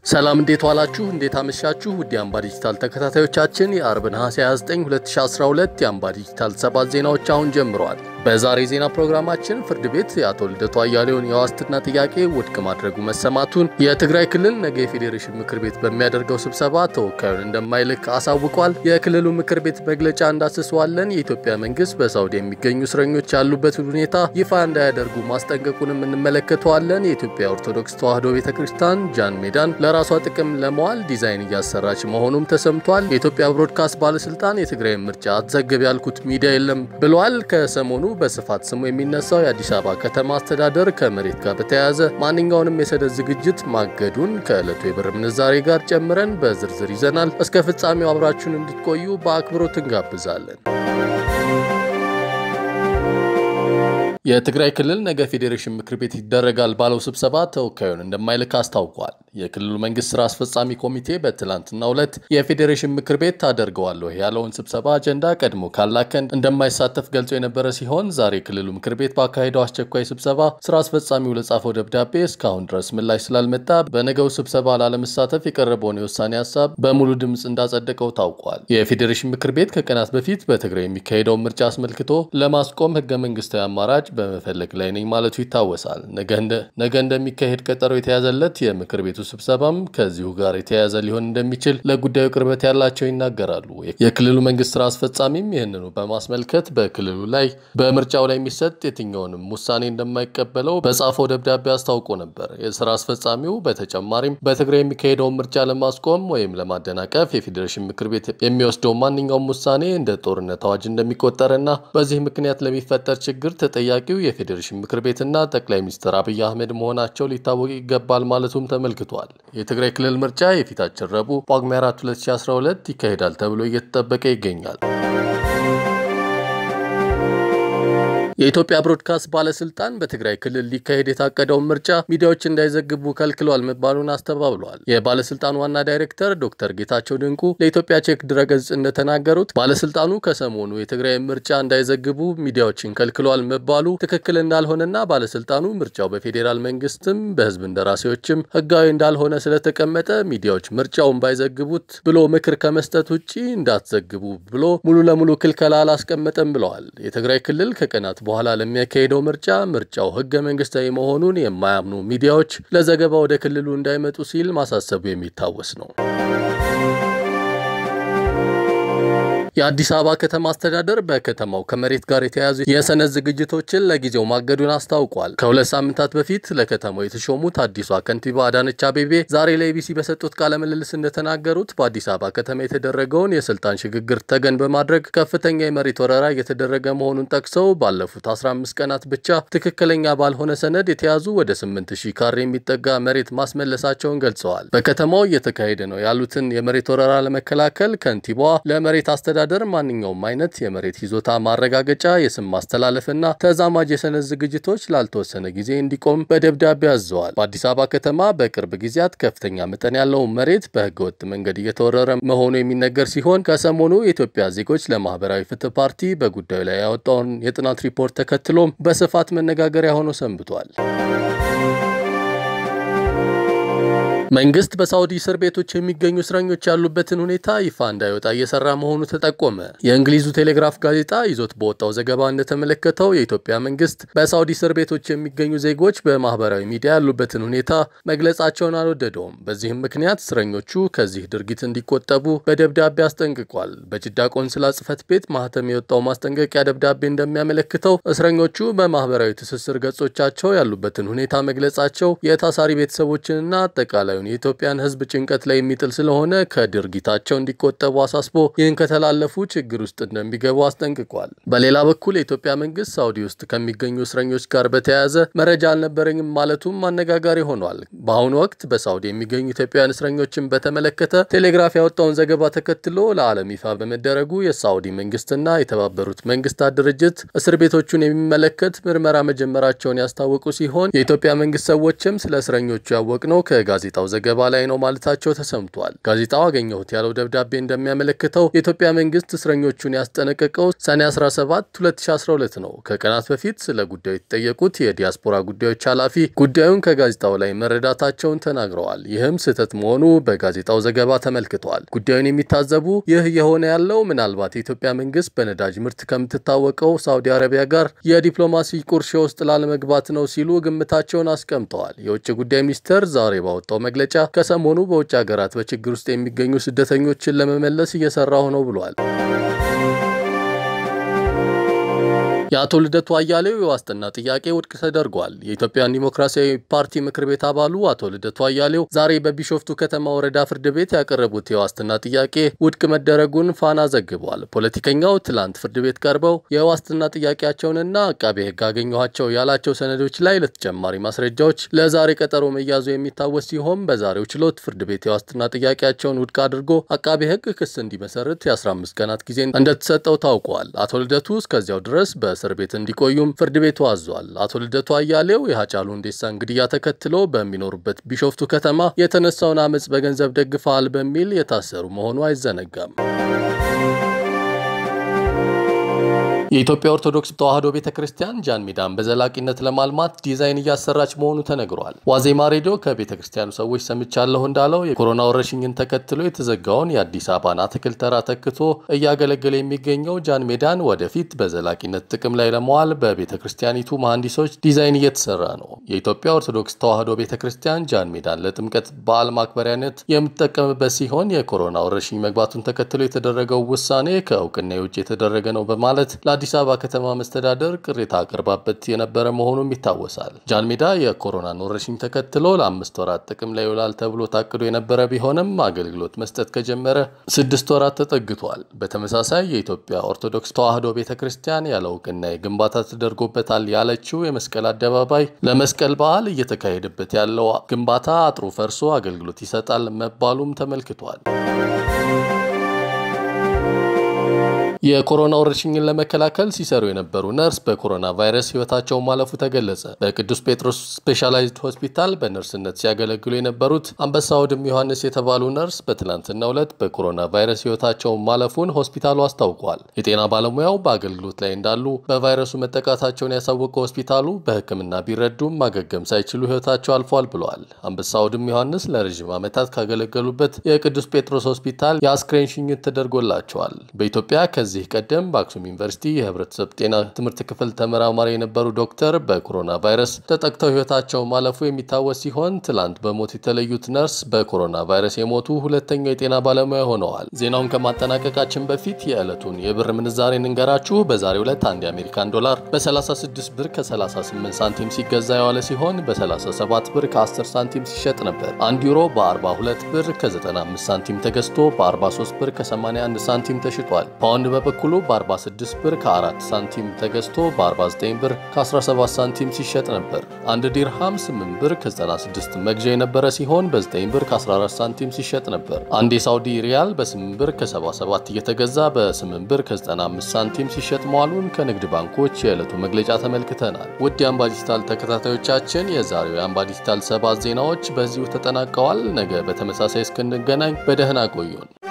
ሰላም እንዴት ዋላችሁ? እንዴት አመሻችሁ? ውድ የአምባ ዲጂታል ተከታታዮቻችን የአርብ ነሐሴ 29 2012 የአምባ ዲጂታል ሰባት ዜናዎች አሁን ጀምረዋል። በዛሬ ዜና ፕሮግራማችን ፍርድ ቤት የአቶ ልደቱ አያሌውን የዋስትና ጥያቄ ውድቅ ማድረጉ መሰማቱን፣ የትግራይ ክልል ነገ የፌዴሬሽን ምክር ቤት በሚያደርገው ስብሰባ ተወካዩን እንደማይልክ አሳውቋል። የክልሉ ምክር ቤት መግለጫ እንዳስሰዋለን። የኢትዮጵያ መንግስት በሳውዲ የሚገኙ እስረኞች ያሉበትን ሁኔታ ይፋ እንዳያደርጉ ማስጠንቀቁንም እንመለከተዋለን። የኢትዮጵያ ኦርቶዶክስ ተዋሕዶ ቤተ ክርስቲያን ጃን ሜዳን ለራሷ ጥቅም ለመዋል ዲዛይን እያሰራች መሆኑም ተሰምቷል። የኢትዮጵያ ብሮድካስት ባለስልጣን የትግራይ ምርጫ አትዘግብ ያልኩት ሚዲያ የለም ብለዋል። ከሰሞኑ በስፋት ስሙ የሚነሳው የአዲስ አበባ ከተማ አስተዳደር ከመሬት ጋር በተያያዘ ማንኛውንም የሰደድ ዝግጅት ማገዱን ከዕለቱ የብር ምንዛሬ ጋር ጨምረን በዝርዝር ይዘናል። እስከ ፍጻሜው አብራችሁን እንድትቆዩ በአክብሮት እንጋብዛለን። የትግራይ ክልል ነገ ፌዴሬሽን ምክር ቤት ይደረጋል ባለው ስብሰባ ተወካዩን እንደማይልክ አስታውቋል። የክልሉ መንግስት ስራ አስፈጻሚ ኮሚቴ በትላንትናው ዕለት የፌዴሬሽን ምክር ቤት ታደርገዋለሁ ያለውን ስብሰባ አጀንዳ ቀድሞ ካላከን እንደማይሳተፍ ገልጾ የነበረ ሲሆን ዛሬ ክልሉ ምክር ቤት ባካሄደው አስቸኳይ ስብሰባ ስራ አስፈጻሚው ለጻፈው ደብዳቤ እስካሁን ድረስ ምላሽ ስላልመጣ በነገው ስብሰባ ላለመሳተፍ የቀረበውን የውሳኔ ሀሳብ በሙሉ ድምፅ እንዳጸደቀው ታውቋል። የፌዴሬሽን ምክር ቤት ከቀናት በፊት በትግራይ የሚካሄደውን ምርጫ አስመልክቶ ለማስቆም ህገ መንግስታዊ አማራጭ በመፈለግ ላይ ነኝ ማለቱ ይታወሳል። ነገ እንደሚካሄድ ቀጠሮ የተያዘለት የምክር ቤቱ ስብሰባም ከዚሁ ጋር የተያያዘ ሊሆን እንደሚችል ለጉዳዩ ቅርበት ያላቸው ይናገራሉ። የክልሉ መንግስት ስራ አስፈጻሚም ይህንኑ በማስመልከት በክልሉ ላይ በምርጫው ላይ የሚሰጥ የትኛውንም ውሳኔ እንደማይቀበለው በጻፈው ደብዳቤ አስታውቆ ነበር። የስራ አስፈጻሚው በተጨማሪም በትግራይ የሚካሄደውን ምርጫ ለማስቆም ወይም ለማደናቀፍ የፌዴሬሽን ምክር ቤት የሚወስደው ማንኛውም ውሳኔ እንደ ጦርነት አዋጅ እንደሚቆጠርና በዚህ ምክንያት ለሚፈጠር ችግር ተጠያቂው የፌዴሬሽን ምክር ቤትና ጠቅላይ ሚኒስትር አብይ አህመድ መሆናቸው ሊታወቅ ይገባል ማለቱም ተመልክቷል። የትግራይ ክልል ምርጫ የፊታችን ረቡዕ ጳጉሜ 4 2012 ይካሄዳል ተብሎ እየተጠበቀ ይገኛል። የኢትዮጵያ ብሮድካስት ባለስልጣን በትግራይ ክልል ሊካሄድ የታቀደውን ምርጫ ሚዲያዎች እንዳይዘግቡ ከልክሏል መባሉን አስተባብለዋል። የባለስልጣኑ ዋና ዳይሬክተር ዶክተር ጌታቸው ድንቁ ለኢትዮጵያ ቼክ ድረገጽ እንደተናገሩት ባለስልጣኑ ከሰሞኑ የትግራይ ምርጫ እንዳይዘግቡ ሚዲያዎችን ከልክሏል መባሉ ትክክል እንዳልሆነና ባለስልጣኑ ምርጫው በፌዴራል መንግስትም በህዝብ እንደራሴዎችም ህጋዊ እንዳልሆነ ስለተቀመጠ ሚዲያዎች ምርጫውን ባይዘግቡት ብሎ ምክር ከመስጠት ውጭ እንዳትዘግቡ ብሎ ሙሉ ለሙሉ ክልከላ አላስቀመጠም ብለዋል። የትግራይ ክልል ከቀናት በኋላ ለሚያካሄደው ምርጫ ምርጫው ህገ መንግስታዊ መሆኑን የማያምኑ ሚዲያዎች ለዘገባ ወደ ክልሉ እንዳይመጡ ሲል ማሳሰቡ የሚታወስ ነው። የአዲስ አበባ ከተማ አስተዳደር በከተማው ከመሬት ጋር የተያያዙ የሰነድ ዝግጅቶችን ለጊዜው ማገዱን አስታውቋል። ከሁለት ሳምንታት በፊት ለከተማው የተሾሙት አዲሷ ከንቲባ አዳነች አቤቤ ዛሬ ለኢቢሲ በሰጡት ቃለ ምልልስ እንደተናገሩት በአዲስ አበባ ከተማ የተደረገውን የስልጣን ሽግግር ተገን በማድረግ ከፍተኛ የመሬት ወረራ እየተደረገ መሆኑን ጠቅሰው ባለፉት 15 ቀናት ብቻ ትክክለኛ ባልሆነ ሰነድ የተያዙ ወደ 8000 ካሬ የሚጠጋ መሬት ማስመለሳቸውን ገልጸዋል። በከተማው እየተካሄደ ነው ያሉትን የመሬት ወረራ ለመከላከል ከንቲባዋ ለመሬት አስተዳደር አስተዳደር ማንኛውም አይነት የመሬት ይዞታ ማረጋገጫ፣ የስም ማስተላለፍና ተዛማጅ የሰነድ ዝግጅቶች ላልተወሰነ ጊዜ እንዲቆም በደብዳቤ አዘዋል። በአዲስ አበባ ከተማ በቅርብ ጊዜያት ከፍተኛ መጠን ያለው መሬት በህገወጥ መንገድ እየተወረረ መሆኑ የሚነገር ሲሆን ከሰሞኑ የኢትዮጵያ ዜጎች ለማህበራዊ ፍትህ ፓርቲ በጉዳዩ ላይ ያወጣውን የጥናት ሪፖርት ተከትሎም በስፋት መነጋገሪያ ሆኖ ሰንብቷል። መንግስት በሳውዲ እስር ቤቶች የሚገኙ እስረኞች ያሉበትን ሁኔታ ይፋ እንዳይወጣ እየሰራ መሆኑ ተጠቆመ። የእንግሊዙ ቴሌግራፍ ጋዜጣ ይዞት በወጣው ዘገባ እንደተመለከተው የኢትዮጵያ መንግስት በሳውዲ እስር ቤቶች የሚገኙ ዜጎች በማህበራዊ ሚዲያ ያሉበትን ሁኔታ መግለጻቸውን አልወደደውም። በዚህም ምክንያት እስረኞቹ ከዚህ ድርጊት እንዲቆጠቡ በደብዳቤ አስጠንቅቋል። በጅዳ ቆንስላ ጽህፈት ቤት ማህተም የወጣው ማስጠንቀቂያ ደብዳቤ እንደሚያመለክተው እስረኞቹ በማህበራዊ ትስስር ገጾቻቸው ያሉበትን ሁኔታ መግለጻቸው የታሳሪ ቤተሰቦችንና አጠቃላይ የኢትዮጵያን ሕዝብ ጭንቀት ላይ የሚጥል ስለሆነ ከድርጊታቸው እንዲቆጠቡ አሳስቦ ይህን ከተላለፉ ችግር ውስጥ እንደሚገቡ አስጠንቅቋል። በሌላ በኩል የኢትዮጵያ መንግስት ሳውዲ ውስጥ ከሚገኙ እስረኞች ጋር በተያያዘ መረጃ አልነበረኝም ማለቱም አነጋጋሪ ሆኗል። በአሁኑ ወቅት በሳውዲ የሚገኙ ኢትዮጵያውያን እስረኞችን በተመለከተ ቴሌግራፍ ያወጣውን ዘገባ ተከትሎ ለዓለም ይፋ በመደረጉ የሳውዲ መንግስትና የተባበሩት መንግስታት ድርጅት እስር ቤቶቹን የሚመለከት ምርመራ መጀመራቸውን ያስታወቁ ሲሆን የኢትዮጵያ መንግስት ሰዎችም ስለ እስረኞቹ ያወቅነው ከጋዜጣው በጋዜጣው ዘገባ ላይ ነው ማለታቸው ተሰምቷል። ጋዜጣው አገኘሁት ያለው ደብዳቤ እንደሚያመለክተው የኢትዮጵያ መንግስት እስረኞቹን ያስጠነቀቀው ሰኔ 17 2012 ነው። ከቀናት በፊት ስለ ጉዳዩ የተጠየቁት የዲያስፖራ ጉዳዮች ኃላፊ ጉዳዩን ከጋዜጣው ላይ መረዳታቸውን ተናግረዋል። ይህም ስህተት መሆኑ በጋዜጣው ዘገባ ተመልክቷል። ጉዳዩን የሚታዘቡ ይህ የሆነ ያለው ምናልባት የኢትዮጵያ መንግስት በነዳጅ ምርት ከምትታወቀው ሳውዲ አረቢያ ጋር የዲፕሎማሲ ቁርሾ ውስጥ ላለመግባት ነው ሲሉ ግምታቸውን አስቀምጠዋል። የውጭ ጉዳይ ሚኒስቴር ዛሬ ባወጣው መግለጫ ከሰሞኑ በውጭ ሀገራት በችግር ውስጥ የሚገኙ ስደተኞችን ለመመለስ እየሰራሁ ነው ብሏል። የአቶ ልደቱ አያሌው የዋስትና ጥያቄ ውድቅ ተደርጓል። የኢትዮጵያን ዲሞክራሲያዊ ፓርቲ ምክር ቤት አባሉ አቶ ልደቱ አያሌው ዛሬ በቢሾፍቱ ከተማ ወረዳ ፍርድ ቤት ያቀረቡት የዋስትና ጥያቄ ውድቅ መደረጉን ፋና ዘግቧል። ፖለቲከኛው ትላንት ፍርድ ቤት ቀርበው የዋስትና ጥያቄያቸውንና አቃቤ ሕግ አገኘኋቸው ያላቸው ሰነዶች ላይ ለተጨማሪ ማስረጃዎች ለዛሬ ቀጠሮ መያዙ የሚታወስ ሲሆን በዛሬው ችሎት ፍርድ ቤት የዋስትና ጥያቄያቸውን ውድቅ አድርጎ አቃቤ ሕግ ክስ እንዲመሰርት የ15 ቀናት ጊዜ እንደተሰጠው ታውቋል። አቶ ልደቱ እስከዚያው ድረስ በ እስር ቤት እንዲቆዩም ፍርድ ቤቱ አዟል። አቶ ልደቱ አያሌው የሀጫሉ ሁንዴሳን ግድያ ተከትሎ በሚኖሩበት ቢሾፍቱ ከተማ የተነሳውን አመፅ በገንዘብ ደግፈዋል በሚል የታሰሩ መሆኑ አይዘነጋም። የኢትዮጵያ ኦርቶዶክስ ተዋሕዶ ቤተ ክርስቲያን ጃን ሜዳን በዘላቂነት ለማልማት ዲዛይን እያሰራች መሆኑ ተነግሯል። ዋዜማ ሬዲዮ ከቤተ ክርስቲያኑ ሰዎች ሰምቻለሁ እንዳለው የኮሮና ወረርሽኝን ተከትሎ የተዘጋውን የአዲስ አበባን አትክልት ተራ ተክቶ እያገለገለ የሚገኘው ጃን ሜዳን ወደፊት በዘላቂነት ጥቅም ላይ ለመዋል በቤተ ክርስቲያኒቱ መሐንዲሶች ዲዛይን እየተሰራ ነው። የኢትዮጵያ ኦርቶዶክስ ተዋሕዶ ቤተ ክርስቲያን ጃን ሜዳን ለጥምቀት በዓል ማክበሪያነት የምትጠቀምበት ሲሆን የኮሮና ወረርሽኝ መግባቱን ተከትሎ የተደረገው ውሳኔ ከእውቅና ውጭ የተደረገ ነው በማለት ለአዲስ አበባ ከተማ መስተዳደር ቅሬታ አቅርባበት የነበረ መሆኑም ይታወሳል። ጃን ሜዳ የኮሮናን ወረርሽኝ ተከትሎ ለአምስት ወራት ጥቅም ላይ ይውላል ተብሎ ታቅዶ የነበረ ቢሆንም አገልግሎት መስጠት ከጀመረ ስድስት ወራት ተጠግቷል። በተመሳሳይ የኢትዮጵያ ኦርቶዶክስ ተዋሕዶ ቤተ ክርስቲያን ያለ እውቅና ግንባታ ተደርጎበታል ያለችው የመስቀል አደባባይ ለመስቀል በዓል እየተካሄደበት ያለው ግንባታ አጥሩ ፈርሶ አገልግሎት ይሰጣል መባሉም ተመልክቷል። የኮሮና ወረርሽኝን ለመከላከል ሲሰሩ የነበሩ ነርስ በኮሮና ቫይረስ ሕይወታቸው ማለፉ ተገለጸ። በቅዱስ ጴጥሮስ ስፔሻላይዝድ ሆስፒታል በነርስነት ሲያገለግሉ የነበሩት አንበሳ ወድም ዮሐንስ የተባሉ ነርስ በትናንትናው ዕለት በኮሮና ቫይረስ ሕይወታቸው ማለፉን ሆስፒታሉ አስታውቋል። የጤና ባለሙያው በአገልግሎት ላይ እንዳሉ በቫይረሱ መጠቃታቸውን ያሳወቀው ሆስፒታሉ በሕክምና ቢረዱም ማገገም ሳይችሉ ሕይወታቸው አልፏል ብለዋል። አንበሳ ወድም ዮሐንስ ለረዥም ዓመታት ካገለገሉበት የቅዱስ ጴጥሮስ ሆስፒታል የአስክሬን ሽኝት ተደርጎላቸዋል። በኢትዮጵያ ከዚህ ቀደም በአክሱም ዩኒቨርሲቲ የህብረተሰብ ጤና ትምህርት ክፍል ተመራማሪ የነበሩ ዶክተር በኮሮና ቫይረስ ተጠቅተው ህይወታቸው ማለፉ የሚታወስ ሲሆን ትላንት በሞት የተለዩት ነርስ በኮሮና ቫይረስ የሞቱ ሁለተኛው የጤና ባለሙያ ሆነዋል። ዜናውን ከማጠናቀቃችን በፊት የዕለቱን የብር ምንዛሬ እንንገራችሁ። በዛሬው ዕለት አንድ የአሜሪካን ዶላር በ36 ብር ከ38 ሳንቲም ሲገዛ የዋለ ሲሆን በ37 ብር ከ10 ሳንቲም ሲሸጥ ነበር። አንድ ዩሮ በ42 ብር ከ95 ሳንቲም ተገዝቶ በ43 ብር ከ81 ሳንቲም ተሽጧል። ፓውንድ በበኩሉ በ46 ብር ከ4 ሳንቲም ተገዝቶ በ49 ብር ከ17 ሳንቲም ሲሸጥ ነበር። አንድ ዲርሃም 8 ብር ከ96 መግዣ የነበረ ሲሆን በ9 ብር ከ14 ሳንቲም ሲሸጥ ነበር። አንድ የሳውዲ ሪያል በ8 ብር ከ77 እየተገዛ በ8 ብር ከ95 ሳንቲም ሲሸጥ መዋሉን ከንግድ ባንኮች የዕለቱ መግለጫ ተመልክተናል። ውድ የአምባ ዲጂታል ተከታታዮቻችን የዛሬው የአምባ ዲጂታል ሰባት ዜናዎች በዚሁ ተጠናቀዋል። ነገ በተመሳሳይ እስክንገናኝ በደህና ቆዩን።